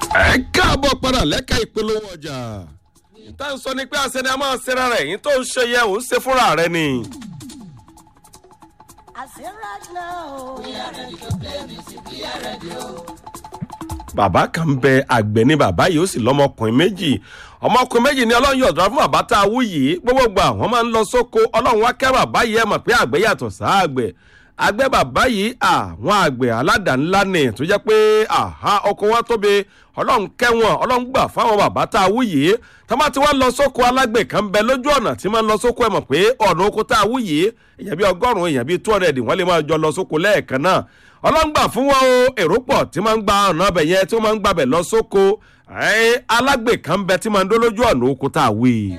ẹ káàbọ̀ padà lẹ́ka ìpolówó ọjà ìta ń sọ ni pé àṣẹ ni a máa ṣera rẹ̀ yín tó ń ṣe yẹ òun ṣe fúnra rẹ̀ ni. I say right now. We are ready to play music. We are ready. bàbá kan ń bẹ àgbẹ̀ ni bàbá yìí ó sì lọ́mọkùnrin méjì ọmọkùnrin méjì ni ọlọ́run yọ̀dọ̀ fún bàbá tá a wú yìí gbogbo gbà wọ́n máa ń lọ sóko ọlọ́run wá kẹ́ bàbá yìí ẹ̀ mọ̀ pé àgbẹ̀ yàtọ̀ sáàgbẹ̀ àgbẹ̀ bàbá yìí àwọn àgbẹ̀ aládàá-ńlá ni tó jẹ́ pé àhá ọkọ̀ wọn tóbi ọlọ́run kẹ́wọ̀n ọlọ́run gbà fáwọn bàbá tá a wú yìí tó bá ti wá lọ sóko alágbè kan bẹ lójú ọ̀nà tí máa ń lọ sóko ẹ̀ mọ̀ pé ọ̀nà oko tá a wú yìí èèyàn bíi ọgọ́rùn-ún èèyàn bíi two hundred wọ́n lè máa jọ lọ sóko lẹ́ẹ̀kan náà ọlọ́ngbà fún wọn o èrò pọ̀ tí máa ń gba ọ̀nà ọbẹ̀ yẹn tí wọ́n máa ń gbàbẹ̀ lọ sóko alágbè kan bẹ tí máa ń dó lójú ọ̀nà oko tá a wí.